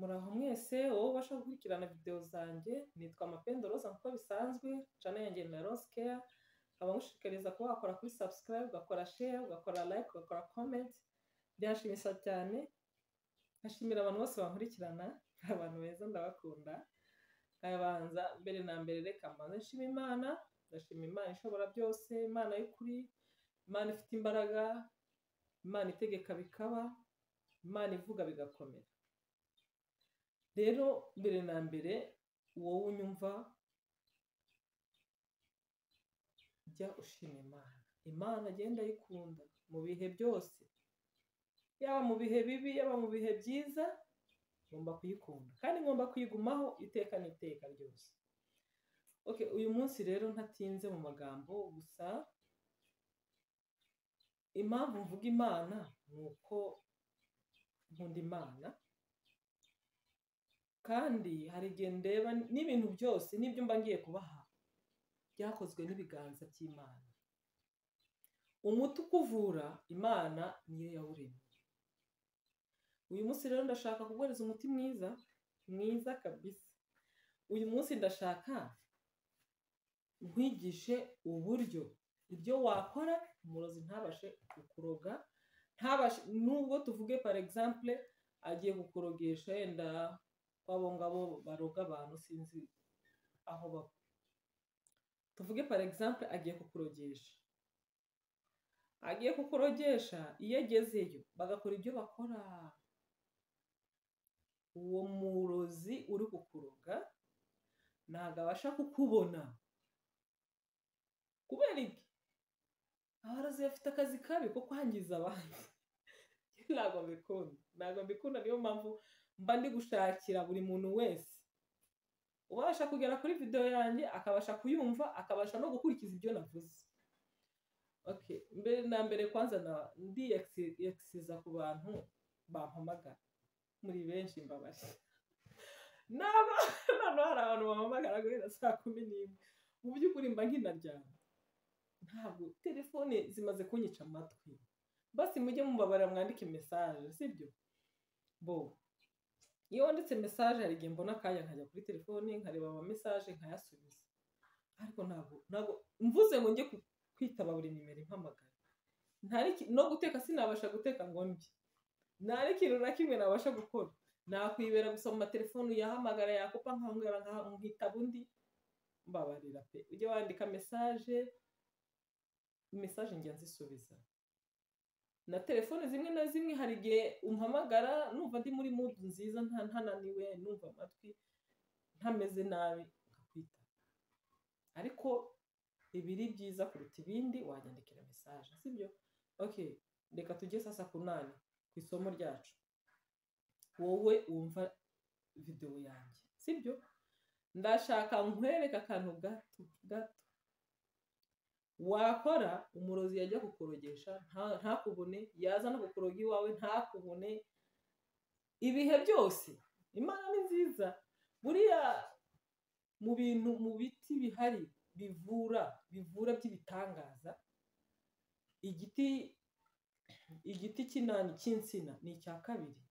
Muraho mwese wowe ubasha gukurikirana video zanjye nitwa Mapendo Rose nk'uko bisanzwe channel yanjye ni Rose Care nkaba ngushishikariza kuba wakora kuri subscribe ugakora share ugakora like ugakora comment byanshimisha cyane nkashimira abantu bose bankurikirana ni abantu beza ndabakunda nkabanza mbere na mbere reka mbanze nshima Imana ndashima Imana ishobora byose Imana y'ukuri Imana ifite imbaraga Imana itegeka bikaba Imana ivuga bigakomera rero mbere na mbere wowe unyumva jya ushima Imana Imana agenda ayikunda mu bihe byose yaba mu bihe bibi yaba mu bihe byiza ngomba kuyikunda kandi ngomba kuyigumaho iteka n'iteka ryose okay uyu munsi rero ntatinze mu magambo gusa impamvu mvuga imana ni uko nkunda imana kandi hari igihe ndeba n'ibintu byose n'ibyo mba ngiye kubaha byakozwe n'ibiganza by'imana umuti ukuvura imana niyo yawuremye uyu munsi rero ndashaka kuguhereza umuti mwiza mwiza kabisa uyu munsi ndashaka nkwigishe uburyo ibyo wakora umurozi ntabashe kukuroga ntabashe nubwo tuvuge par exemple agiye kukurogesha yenda kwabo ngabo baroga abantu sinzi aho baba tuvuge par exemple agiye kukurogesha agiye kukurogesha iyo agezeyo bagakora ibyo bakora uwo murozi uri kukuroga ntabwo abasha kukubona kubera iki abarozi bafite akazi kabi ko kwangiza abandi ntabwo mbikunda ntabwo mbikunda niyo mpamvu mba ndi gushakira buri muntu wese ubasha kugera kuri videwo yanjye akabasha kuyumva akabasha no gukurikiza ibyo navuze mbere na mbere kwanza ndi ekisiza ku bantu bampamagara muri benshi mbabaje naba noneho hari abantu bampamagara guhera saa kumi n'imwe mu by'ukuri mba nk'inaryama ntabwo telefone zimaze kunyica amatwi basi mujye mubabarira mwandike mesaje sibyo bo iyo wanditse mesaje hari igihe mbona akanya nkajya kuri telefone nkareba ama mesaje nkayasubiza ariko ntabwo ntabwo mvuze ngo njye kwitaba buri nimero impamagara no guteka sinabasha guteka ngo mbi nta n'ikintu na kimwe nabasha gukora nakwibera gusoma telefone yahamagara yakopa nkahongera nkitaba undi mbabarira pe ujye wandika mesaje mesaje njya nzisubiza na telefone zimwe na zimwe hari igihe umpamagara numva ndi muri mudu nziza ntananiwe numva amatwi ntameze nabi nkakwita ariko ibiri byiza kuruta ibindi wanyandikira mesaje sibyo okay reka tujye sasa kunani ku isomo ryacu wowe wumva videwo yanjye sibyo ndashaka nkwereka akantu gato gato wakora umurozi yajya kukorogesha ntakubone yaza no kukoroga iwawe ntakubone ibihe byose imana ni nziza buriya mu bintu mu biti bihari bivura bivura by'ibitangaza igiti igiti cy'inani cy'insina ni icya kabiri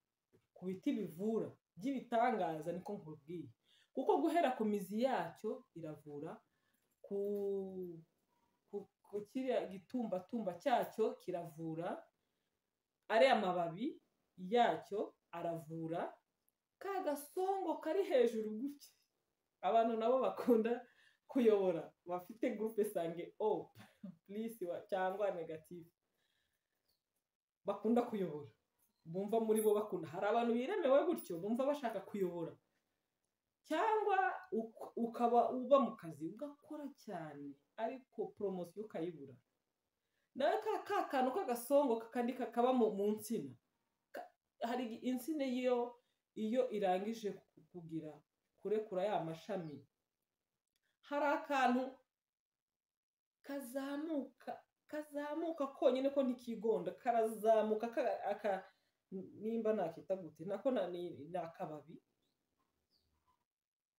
ku biti bivura by'ibitangaza niko nkubwiye kuko guhera ku mizi yacyo iravura ku ku kiriya gitumbatumba cyacyo kiravura ariya mababi yacyo aravura ka gasongo kari hejuru gutya abantu nabo bakunda kuyobora bafite gurupe sange o purisi cyangwa negatifu bakunda kuyobora bumva muri bo bakunda hari abantu biremewe gutyo bumva bashaka kuyobora cyangwa ukaba uba mu kazi ugakora cyane ariko poromosiyo ukayibura nawe ka kantu k'agasongo kandi kakaba mu nsina hari insina iyo iyo irangije kugira kurekura ya mashami hari akantu kazamuka kazamuka konyine ko ntikigonda karazamuka aka nimba nakita gute nako ni akababi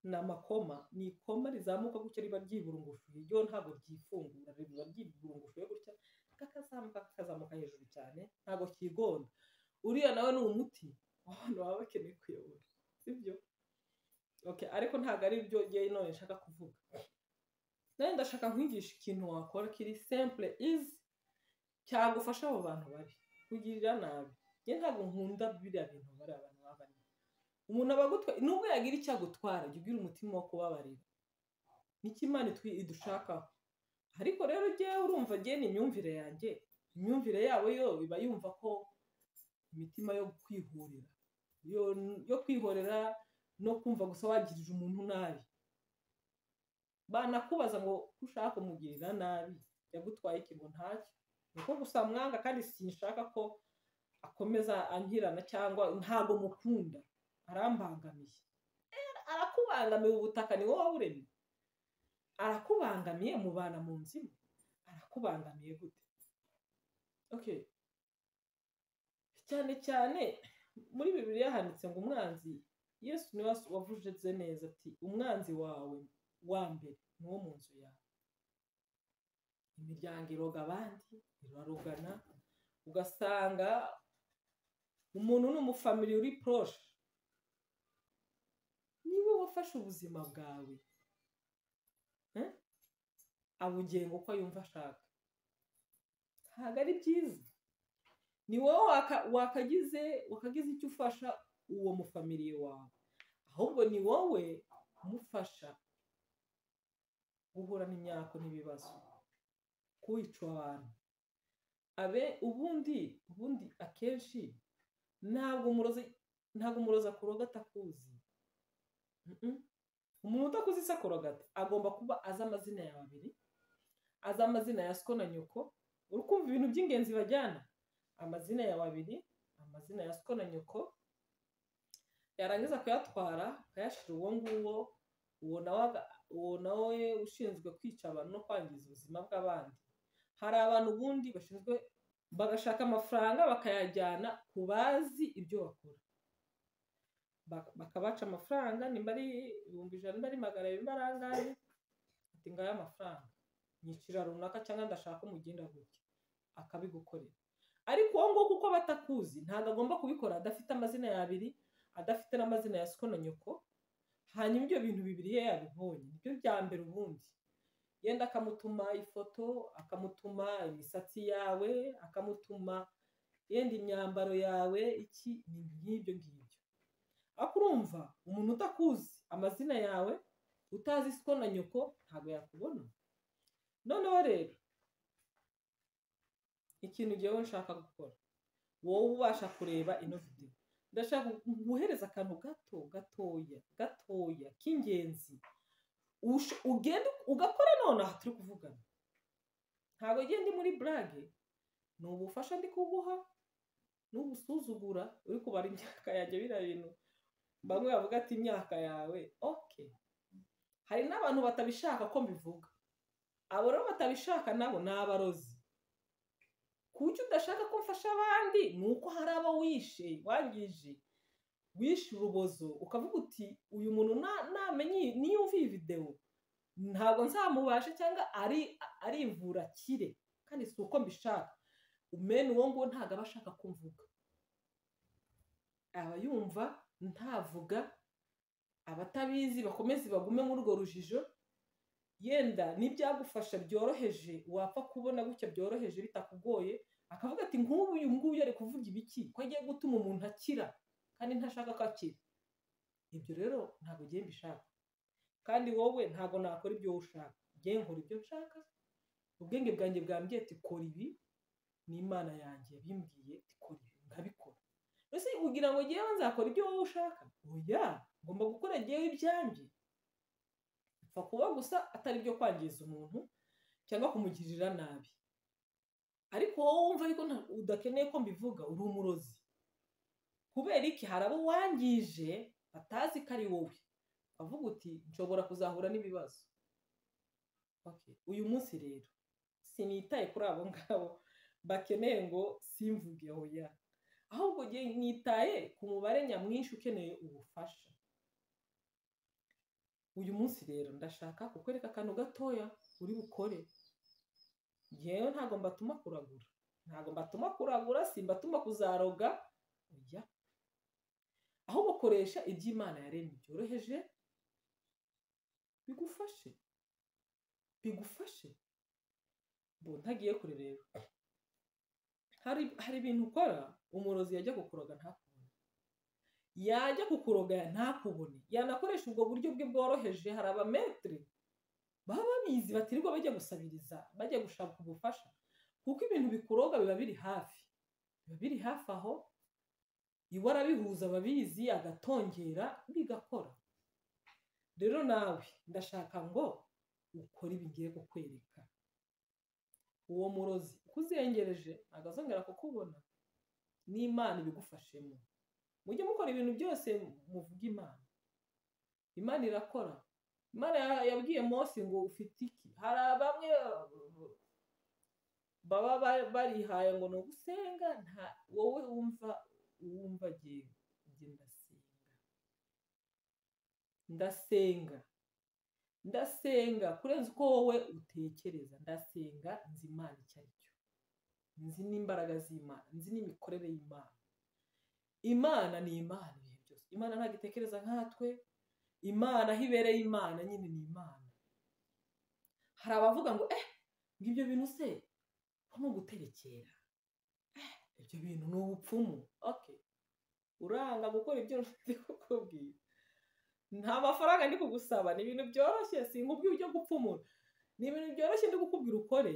ni amakoma ni ikoma rizamuka gutya riba ryiburungushuye ryo ntabwo ryifungura riba ryiburungushuye gutya kakazamuka kakazamuka hejuru cyane ntabwo kigonda uriya nawe ni umuti abantu baba bakeneye kuyobora sibyo okay ariko ntabwo ari byo ngewe none nshaka kuvuga nawe ndashaka nkwigisha ikintu wakora kiri simple izi cyagufasha abo bantu bari kugirira nabi njye ntabwo nkunda biriya bintu bari abantu babarira umuntu aba agutwaye nubwo yagira icyo agutwara jya ugira umutima wo kubabarira nicyo imana itwi idushakaho ariko rero ujyewe urumva agiye ni imyumvire yanjye imyumvire yabo yo iba yumva ko imitima yo kwihorera yo kwihorera no kumva gusa wagirije umuntu nabi banakubaza ngo ushaka kumugirira nabi yagutwaye ikintu ntacyo uko gusa mwanga kandi sinshaka ko akomeza ankirana cyangwa ntabwo mukunda arambangamiye arakubangamiye ubutaka ni wowe waburemye arakubangamiye mubana mu nzu imwe arakubangamiye gute oke cyane cyane muri bibiri handitse ngo umwanzi yesu niwe wavujije neza ati umwanzi wawe wa mbere ni wo mu nzu yawe imiryango iroga abandi irarugana ugasanga umuntu ni umufamili uri poroshe niwe wafashe ubuzima bwawe abugenga uko yumva ashaka ntabwo ari byiza ni wowe wakagize wakagize icyo ufasha uwo mufamiliye wawe ahubwo ni wowe umufasha guhura n'imyaka n'ibibazo kuwica abantu abe ubundi ubundi akenshi ntabwo umurozi ntabwo umurozi akuroga atakuzi umuntu udakuze isi akorogata agomba kuba azi amazina ya babiri azi amazina ya siko na nyoko uri kumva ibintu by'ingenzi bajyana amazina ya babiri amazina ya siko na nyoko yarangiza kuyatwara akayashyira uwo nguwo uwo nawe ushinzwe kwica abantu no kwangiza ubuzima bw'abandi hari abantu ubundi bashinzwe bagashaka amafaranga bakayajyana ku bazi ibyo bakora bakabaca amafaranga nimba ari ibihumbi ijana nimba ari magana abiri nimba ari angahe ati ngayo amafaranga nyicira runaka cyangwa ndashaka umugenda gutya akabigukorera ariko uwo nguwo kuko aba atakuzi ntabwo agomba kubikora adafite amazina ya abiri adafite n'amazina ya siko na nyoko hanyuma ibyo bintu bibiri ye yabibonye nibyo bya mbere ubundi yenda akamutuma ifoto akamutuma imisatsi yawe akamutuma yenda imyambaro yawe iki ni nk'ibyo ngibyo ariko urumva umuntu utakuzi amazina yawe utazi siko na nyoko ntabwo yakubona noneho rero ikintu ngewe nshaka gukora wowe ubasha kureba ino videwo ndashaka guhereza akantu gato gatoya gatoya k'ingenzi ugenda ugakora nonaha turi kuvugana ntabwo ugenda muri burage ni ubufasha ndi kuguha ni ubusuzugura uri kubara imyaka yanjye biriya bintu bamwe bavuga ati imyaka yawe oke hari n'abantu batabishaka ko mbivuga abo rero batabishaka nabo ni abarozi ku buryo udashaka ko mfasha abandi ni uko hari abo wishe wangije wishe urubozo ukavuga uti uyu muntu namenye niyumva iyi videwo ntabwo nzamubasha cyangwa arivura akire kandi si uko mbishaka umena uwo nguwo ntabwo aba ashaka kumvuga aba yumva ntavuga abatabizi bakomeze bagume muri urwo rujijo yenda n'ibyagufasha byoroheje wapfa kubona gutya byoroheje bitakugoye akavuga ati nk'ubu uyu nguyu ari kuvuga ibiki ko agiye gutuma umuntu akira kandi ntashaka ko akira ibyo rero ntabwo ugiye mbishaka kandi wowe ntabwo nakora ibyo wowe ushaka ugiye nkora ibyo nshaka ubwenge bwanjye bwambwiye ati kora ibi n'imana yanjye yabimbwiye ati kora ibi nkabikora mbese kugira ngo ngewe nzakora ibyo wowe ushaka oya ngomba gukora ngewe ibyanjye kuba gusa atari byo kwangiza umuntu cyangwa kumugirira nabi ariko wowe wumva ariko udakeneye ko mbivuga uri umurozi kubera iki hari abo wangije batazi ko ari wowe bavuga uti nshobora kuzahura n'ibibazo uyu munsi rero sinitaye kuri abo ngabo bakeneye ngo simvuge hoya ahubwo nitaye ku mubare nyamwinshi ukeneye ubufasha uyu munsi rero ndashaka kukwereka akantu gatoya uri bukore yewe ntabwo mbatuma kuragura ntabwo mbatuma kuragura simbatuma kuzaroga ujya aho bakoresha ibyo imana yaremye byoroheje bigufashe bigufashe ntagiye kure rero hari ibintu ukora umurozi yajya kukuroga ntakubone yajya kukuroga ntakubone yanakoresha ubwo buryo bwe bworoheje hari abametiri baba babizi batirirwa bajya gusabiriza bajya gushaka ubufasha kuko ibintu bikuroga biba biri hafi biba biri hafi aho iwe arabihuza ababizi agatongera bigakora rero nawe ndashaka ngo ukore ibi ngiye kukwereka uwo murozi uko uzengereje ntabwo azongera kukubona n'imana ibigufashemo mujye mukora ibintu byose muvuga imana imana irakora imana yabwiye Mose ngo ufite iki hari bamwe baba barihaye ngo ni ugusenga wowe wumva wumva agiye ndasenga ndasenga ndasenga kurenza uko wowe utekereza ndasenga nzi imana icyo ari cyo nzi n'imbaraga z'imana nzi n'imikorere y'imana imana ni imana ibihe byose imana ntabwo itekereza nkatwe imana aho ibereye imana nyine ni imana hari abavuga ngo eh ngibyo bintu se ni uguterekera ibyo bintu ni ubupfumu oke uranga gukora ibyo nshuti kukubwira nta mafaranga ndi kugusaba ni ibintu byoroshye si nkubwira ujya gupfumura ni ibintu byoroshye ndi kukubwira ukore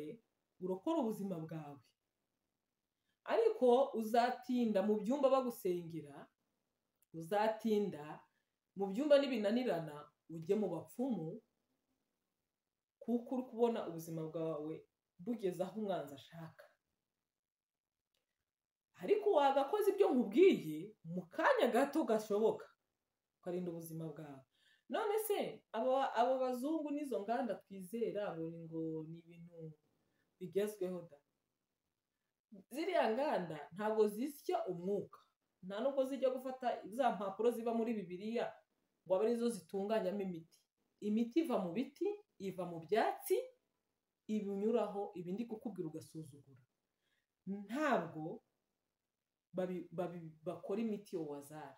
urokora ubuzima bwawe ariko uzatinda mu byumba bagusengera uzatinda mu byumba n'ibinanirana ujye mu bapfumu kuko uri kubona ubuzima bwawe bugeze aho umwanzi ashaka ariko wagakoze ibyo nkubwiye mu kanya gato gashoboka ukarinda ubuzima bwawe none se abo bazungu n'izo nganda twizera buri ngo ni ibintu bigezweho da ziriya nganda ntabwo zisya umwuka nta nubwo zijya gufata za mpapuro ziba muri bibiriya ngo abe arizo zitunganyamo imiti imiti iva mu biti iva mu byatsi ibinyuraho ibindi kukubwira ugasuzugura ntabwo bakora imiti yo wazara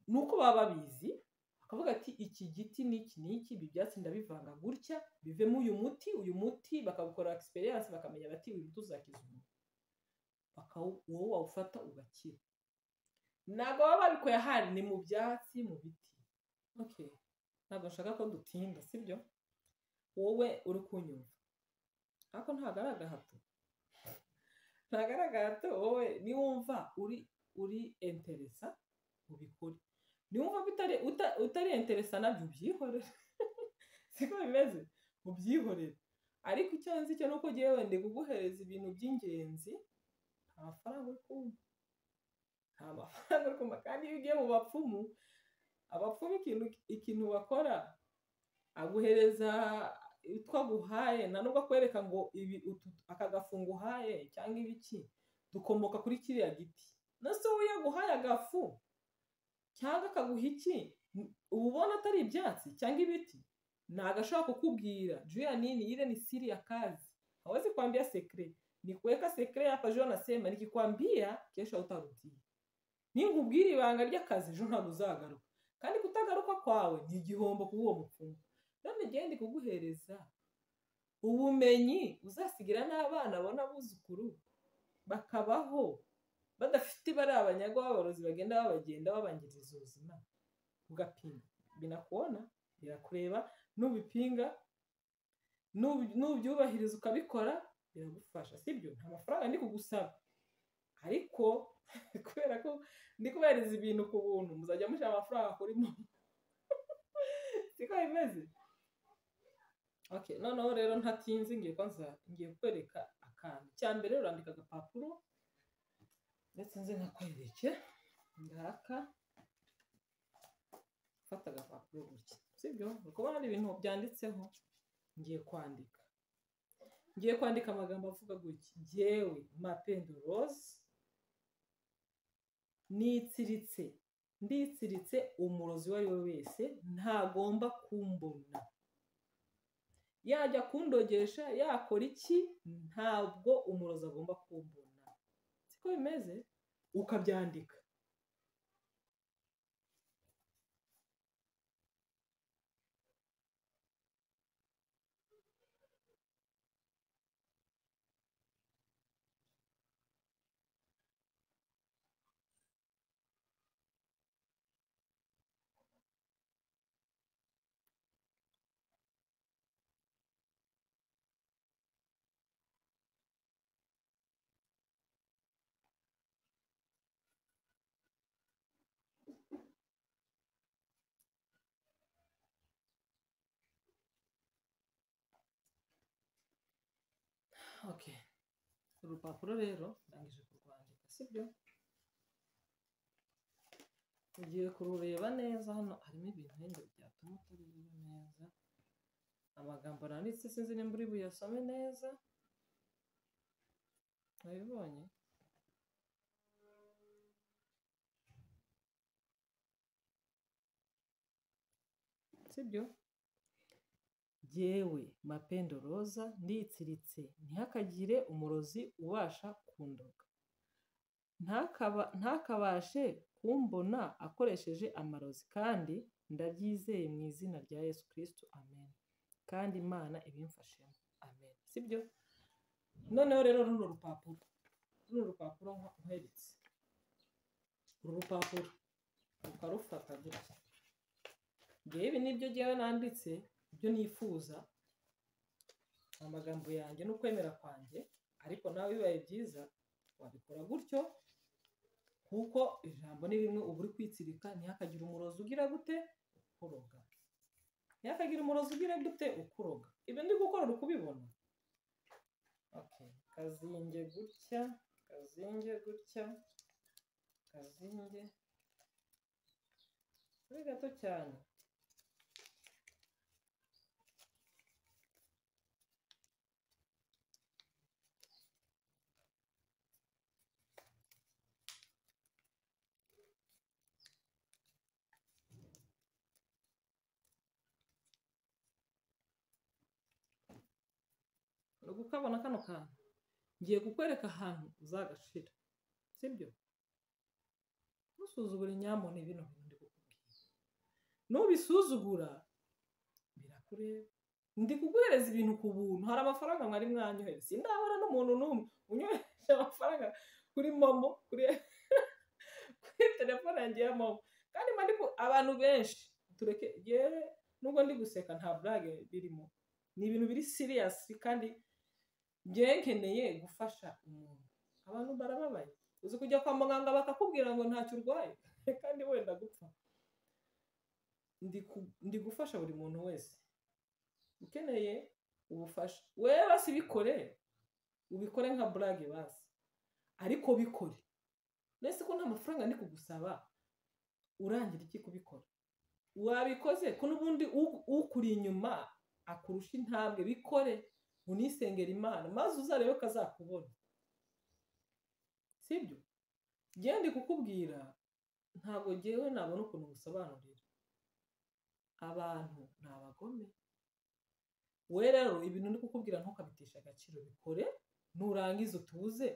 ni uko baba babizi bakavuga ati iki giti n'iki n'iki ibi byatsi ndabivanga gutya bivemo uyu muti uyu muti bakawukora egisperiyanse bakamenya bati uyu muti uzakiza umuntu wowe wawufata ugakira ntabwo baba babikuye ahandi ni mu byatsi mu biti ntabwo nshaka ko dutinda sibyo wowe uri kunyumva ariko ntabwo ari agahato ntabwo ari agahato wowe niwumva uri uri enteresa ubikore niwumva ko utari interesa nabyo ubyihorere siko bimeze ubyihorere ariko icyo nzi cyo ni uko ugiye wenda kuguhereza ibintu by'ingenzi nta mafaranga uri kumva nta mafaranga uri kumva kandi iyo ugiye mu bapfumu abapfumu ikintu bakora aguhereza utwo aguhaye nubwo akwereka ngo aka gafungo uhaye cyangwa ibiki dukomoka kuri kiriya giti nase wowe iyo aguhaye agafu cyangwa akaguha iki uba ubona atari ibyatsi cyangwa ibiti ntabwo ashobora kukubwira juya nini yire ni siri ya kazi hawezi kwambia sekre ni kuweka sekre hapa jo nasema nikikwambia kesho utarudia ninkubwira ibanga ry'akazi ejo ntabwo uzagaruka kandi kutagaruka kwawe ni igihombo kuri uwo mupfumu none genda kuguhereza ubumenyi uzasigira n'abana abona abuzukuru bakabaho badafite ibara abanyagwa b'aborozi bagenda babagenda babangiriza ubuzima ugapinga binakubona birakureba n'ubipinga n'ubyubahiriza ukabikora biragufasha sibyo nta mafaranga ndi kugusaba ariko kubera ko ndi kubahereza ibintu ku buntu muzajya mushyira amafaranga kuri momo siko bimeze noneho rero ntatinze ngiye ngiye kwereka akantu cya mbere urandika agapapuro ndetse nze nkakwereke ngaka fata agapapuro gutya sibyo uri kubona ibintu byanditseho ngiye kwandika ngiye kwandika amagambo avuga gutya ngewe mapendo rose nitsiritse nditsiritse umurozi uwo ari we wese ntagomba kumbona yajya kundogesha yakora iki ntabwo umurozi agomba kumbona bimeze ukabyandika oke urupapuro rero ndangije kurwandika sibyo ugiye kurureba neza hano harimo ibintu wenda byatuma utareba neza amagambo nanditse sinzi nimba uri buyasome neza wabibonye sibyo jyewe mapendo roza nditsiritse ntihakagire umurozi ubasha kundoga ntakaba ntakabashe kumbona akoresheje amarozi kandi ndabyizeye mu izina rya yesu kirisito amen kandi imana ibimfashemo amen sibyo noneho rero runo rupapuro runo rupapuro nkweretse uru rupapuro ukarufata gutya ngewe ibi nibyo ngewe nanditse ibyo nifuza amagambo yanjye n'ukwemera kwanjye ariko nawe bibaye byiza wabikora gutyo kuko ijambo ni rimwe uba uri kwitsirika ntihakagire umurozi ugira gute ukuroga ntihakagire umurozi ugira gute ukuroga ibyo ndi gukora uri kubibona Okay, kazinge gutya kazinge gutya kazinge kuri gato cyane uri kukabona kano kantu ngiye kukwereka ahantu uzagashira sibyo ntusuzugure nyamune bino bintu ndi kukubwira nubisuzugura birakureba ndi kuguhereza ibintu ku buntu hari amafaranga mwari mwanyohera sindabona n'umuntu n'umwe unyohereje amafaranga kuri momo kuri kuri telefone yanjye ya momo kandi mba ndi ku- abantu benshi tureke yewe nubwo ndi guseka nta burage birimo ni ibintu biri siriyasi kandi byekeneye gufasha umuntu abantu barababaye uzi kujya kwa muganga bakakubwira ngo ntacyo urwaye kandi wenda gupfa Ndi ku- ndi gufasha buri muntu wese ukeneye ubufasha wewe basi bikore ubikore nka burage basi ariko bikore mbese ko nta mafaranga ndi kugusaba urangira iki kubikora wabikoze ko n'ubundi u- ukuri inyuma akurusha intambwe bikore unisengera imana maze uzarebe ko azakubona sibyo njyewe ndi kukubwira ntabwo ngewe nabona ukuntu ngusobanurira abantu ni abagome we rero ibintu ndi kukubwira ntukabitisha agaciro bikore nurangiza utuze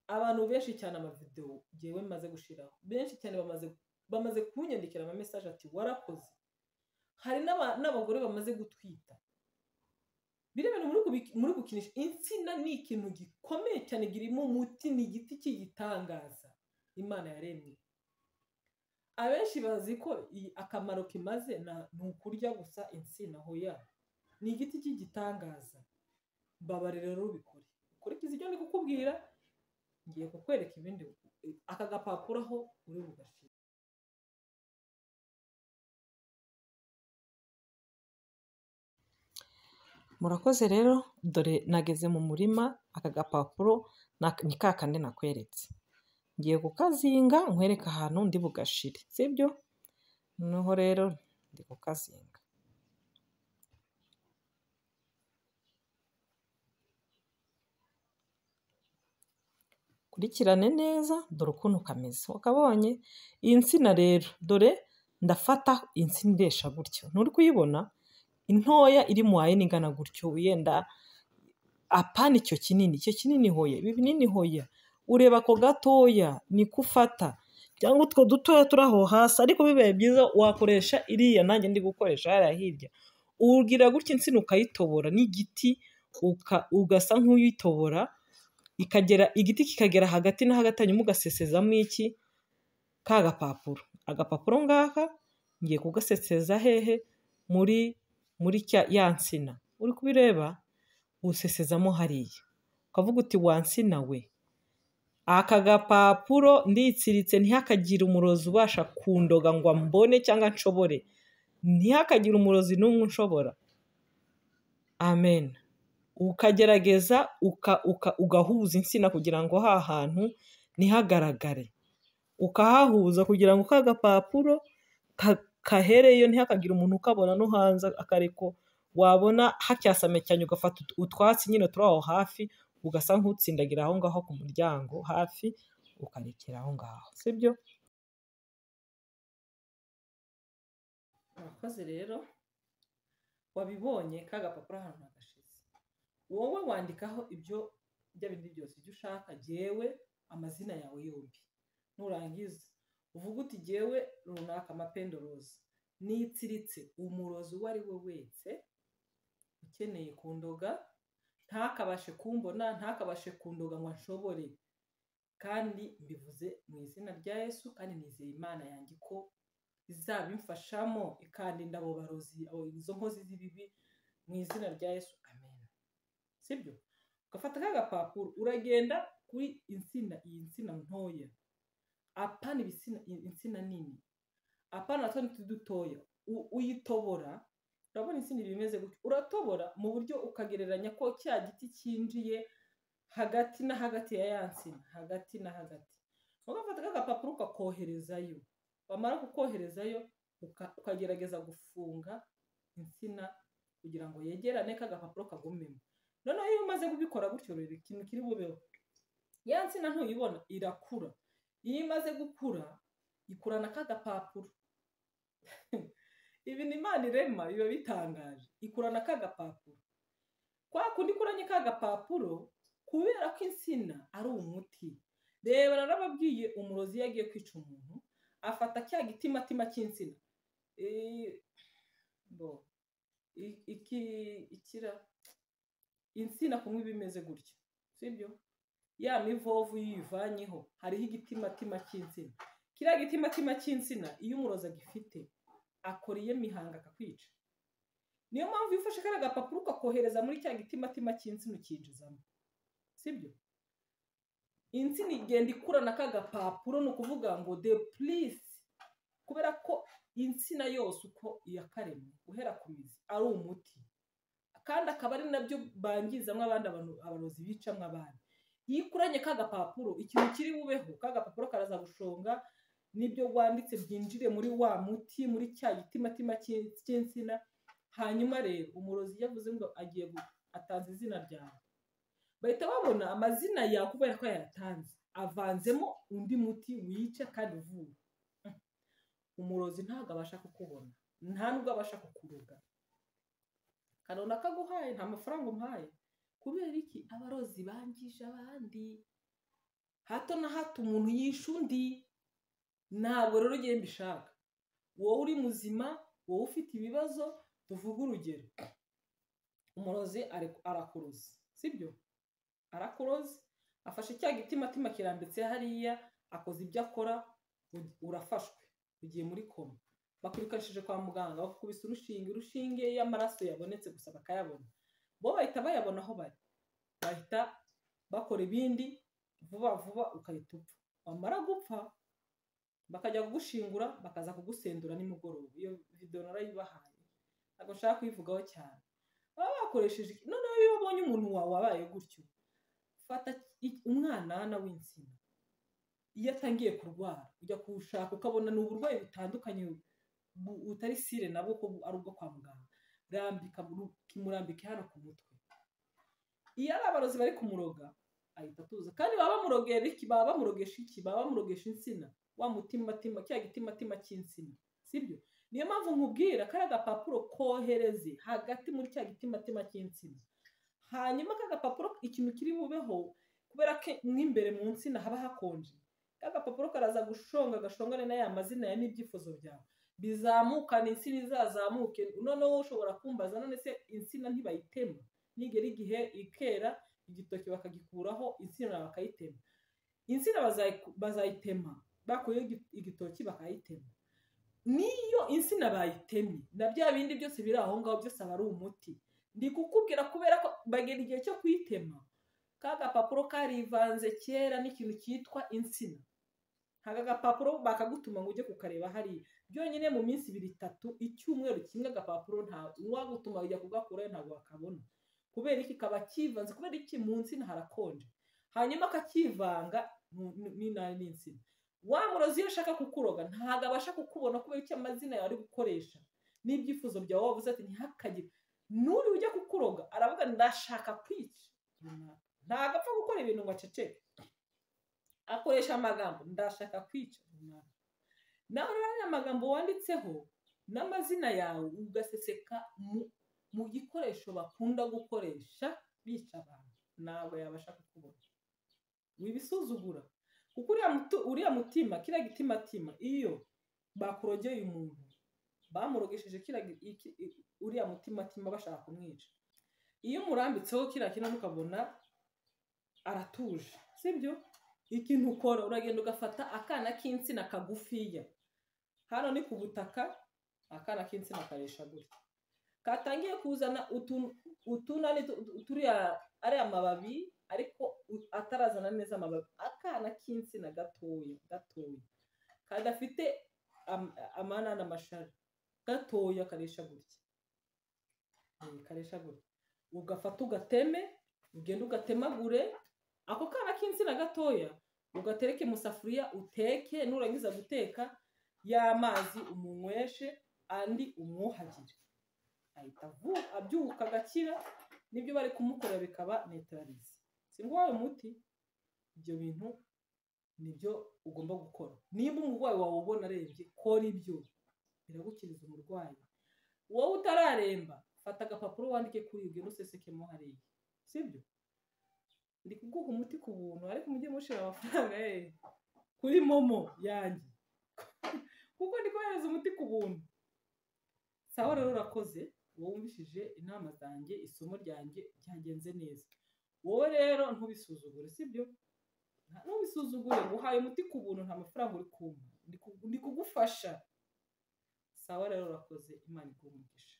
abantu benshi cyane amavidewo ngewe maze gushiraho benshi cyane bamaze bamaze kunyandikira amamesaje ati warakoze hari n'aba- n'abagore bamaze gutwita biriya bintu muri kubi- muri gukinisha insina ni ikintu gikomeye cyane girimo umuti ni igiti cy'igitangaza imana yaremye abenshi bazi ko iyi- akamaro kimaze na- ni ukurya gusa insina hoya ni igiti cy'igitangaza mbabare rero ubikore ukurikiza ibyo ndi kukubwira ngiye kukwereka ibindi aka gapapuro aho uri bugashira murakoze rero dore nageze mu murima aka gapapuro na- ni ka kandi nakweretse ngiye kukazinga nkwereke ahantu ndi bugashire sibyo noneho rero ndi kukazinga kurikirane neza dore ukuntu kameze wakabonye iyi nsina rero dore ndafata insina iresha gutyo nturi kuyibona intoya iri mu wayini ingana gutyo yenda apana icyo kinini icyo kinini hoya ibi binini hoya ureba ako gatoya niko ufata cyangwa utwo dutoya turi aho hasi ariko bibaye byiza wakoresha iriya nanjye ndi gukoresha hariya hirya ugira gutya insina ukayitobora n'igiti uka- ugasa nk'uyitobora ikagera igiti kikagera hagati na hagati hanyuma ugasesezamo iki ka gapapuro agapapuro ngaka ngiye kugaseseza hehe muri muri cya ya nsina uri kubireba usesezamo hariya ukavuga uti wa nsina we aka gapapuro nditsiritse ntihakagire umurozi ubasha kundoga ngo ambone cyangwa nshobore ntihakagire umurozi n'umwe unshobora amen ukagerageza uka- uka- ugahuza insina kugira ngo ha hantu ntihagaragare ukahahuza kugira ngo ka gapapuro ka- kahereyo ntihakagira umuntu ukabona no hanze akareko wabona hakyasamye cyane ugafata ut- utwatsi nyine turi aho hafi ugasa nk'utsindagira aho ngaho ku muryango hafi ukarekera aho ngaho sibyo abakozi rero wabibonye ka gapapuro ahantu hagashize wowe wandikaho ibyo bya bindi byose ibyo ushaka jyewe amazina yawe yombi nurangiza uvuga uti jyewe runaka amapendorozi nitsiritse umurozi uwo ari we wese ukeneye kundoga ntakabashe kumbona ntakabashe kundoga ngo nshobore kandi mbivuze mu izina rya yesu kandi nizeye imana yanjye ko izabimfashamo ikandinda abo barozi abo- izo nkozi z'ibibi mu izina rya yesu amen sibyo ugafata ka gapapuro uragenda kuri insina iyi nsina ntoya apana ibisina insina nini apana na tundi dutoya U- uyitobora urabona insina iba imeze gutya uratobora mu buryo ukagereranya ko cya giti cyinjiye hagati na hagati ya ya nsina hagati na hagati ugafata agapapuro ukakoherezayo wamara kukoherezayo uka- ukagerageza gufunga insina kugira ngo yegerane k'agapapuro kagumemo noneho iyo umaze kubikora gutyo rero ikintu kiri bubeho ya nsina ntuyibona irakura iyo imaze gukura ikurana k'agapapuro ibintu imana irema biba bitangaje ikurana k'agapapuro kwa kundi ikuranye k'agapapuro kubera ko insina ari umuti reba narababwiye umurozi iyo agiye kwica umuntu afata cya gitimatima cy'insina Eh, bo i- iki ikira insina kunywa iba imeze gutya sibyo ya mivovu iyo uyivanyeho hariho igitimatima cy'insina kiriya gitimatima cy'insina iyo umurozi agifite akora iyo mihanga akakwica niyo mpamvu iyo ufashe kariya gapapuro ukakohereza muri cya gitimatima cy'insina ukinjizamo sibyo insina igenda ikurana k'agapapuro ni ukuvuga ngo de purisi kubera ko insina yose uko iyakaremwe guhera ku mizi ari umuti kandi akaba ari nabyo bangizamo abandi abantu abarozi bicamo abandi iyo ikuranye k'agapapuro ikintu kiri bubeho k'agapapuro karazagushonga n'ibyo wanditse byinjire muri wa muti muri cya gitimatima cy'in- cy'insina hanyuma rero umurozi iyo avuze ngo agiye gu- atanze izina ryawe bahita babona amazina yawe kubera ko yayatanze avanzemo undi muti wica kandi uvura umurozi ntabwo abasha kukubona nta nubwo abasha kukuruga kanona kaguhaye nta mafaranga umuhaye kubera iki abarozi bangije abandi hato na hato umuntu yishe undi ntabwo rero ugiye mbishaka wowe uri muzima wowe ufite ibibazo tuvuge urugero umurozi ari- arakuruzi sibyo arakuroze afashe cya gitimatima kirambitse hariya akoze ibyo akora u- urafashwe ugiye muri koma bakurikanishije kwa muganga bakubise urushinge urushinge iyo amaraso yabonetse gusa bakayabona bo bahita bayabona aho bari bahita bakora ibindi vuba vuba ukahita upfa wamara gupfa bakajya kugushingura bakaza kugusendura nimugoroba iyo videwo narayibahaye ntabwo nshaka kuyivugaho cyane baba bakoresheje iki- noneho iyo ubonye umuntu wawe wabaye gutyo fata i- umwanana w'insina iyo atangiye kurwara ujya kuwushaka ukabona ni uburwayi butandukanye bu- butari sire nabwo ko bu- ari ubwo kwa muganga rambika mu- kimurambike hano ku mutwe iyo ari abarozi bari kumuroga ahita atuza kandi baba bamurogera iki baba bamurogesha iki baba bamurogesha insina wa mutimatima cya gitimatima cy'insina sibyo niyo mpamvu nkubwira kariya gapapuro kohereze hagati muri cya gitimatima cy'insina hanyuma ka gapapuro ikintu kiri bubeho kubera ko mo imbere mu nsina haba hakonje ka gapapuro karaza gushonga gashongane na ya mazina ya n'ibyifuzo byawe bizamukana insina izazamuke noneho ushobora kumbaza none se insina ntibayitema nigera igihe ikera igitoki bakagikuraho insina bakayitema insina bazayiku- bazayitema bakuyeho igi- igitoki bakayitema niyo insina bayitemye na bya bindi byose biri aho ngaho byose aba ari umuti ndi kukubwira kubera ko bagera igihe cyo kuyitema ka gapapuro karivanze kera n'ikintu cyitwa insina aka gapapuro bakagutuma ngo ujye kukareba hariya byonyine mu minsi ibiri itatu icyumweru kimwe agapapuro nta uwagutuma ujya kugakurayo ntabwo wakabona kubera iki kaba kivanze kubera iki mu nsina harakonje hanyuma akakivanga n'inabi n'insina wa murozi iyo ashaka kukuroga ntabwo abasha kukubona kubera icyo amazina yawe ari gukoresha n'ibyifuzo byawe wabuze ati ntihakagire n'uri ujya kukuroga aravuga ndashaka kwica ntabwo apfa gukora ibintu ngo aceceke akoresha amagambo ndashaka kwica nawe rero amagambo wanditseho n'amazina yawe ugaseseka mu gikoresho bakunda gukoresha bica abantu ntabwo yabasha kukubona wibisuzugura kuko uriya mutima kiriya gitimatima iyo bakurogeye umuntu bamurogesheje uriya mutimatima bashaka kumwica iyo umurambitseho kiriya kintu ukabona aratuje sibyo ikintu ukora uragenda ugafata akana k'insina kagufiya hano ni ku butaka akana k'insina karesha gutya katangiye kuzana utunani turiya ariya mababi ariko atarazana neza amababi akana k'insina gatoya gatoya kadafite amana n'amashari gatoya karesha gutya karesha gutya ugafata ugateme ugenda ugatemagure ako kana k'insina gatoya ugatereke mu safuriya uteke nurangiza guteka y'amazi umunyweshe andi umwuhagire ahita abyuka agakira nibyo bari kumukorera bikaba netararize si ngombwa umuti ibyo bintu nibyo ugomba gukora niba umurwayi wawe ubona arembye kora ibyo biragukiriza umurwayi wowe utararemba fata agapapuro wandike kuri ibyo nuseseke hariya sibyo ndi kuguha umuti ku buntu ariko mujye mushyira amafaranga ye kuri momo yanjye kuko ndi kohereza umuti ku buntu sawa rero urakoze wumvishije inama zanjye isomo ryanjye ryagenze neza wowe rero ntubisuzugure sibyo ntubisuzugure uhaye umuti ku buntu nta mafaranga uri kumva ndi kugufasha sawa rero urakoze imana iguhe umugisha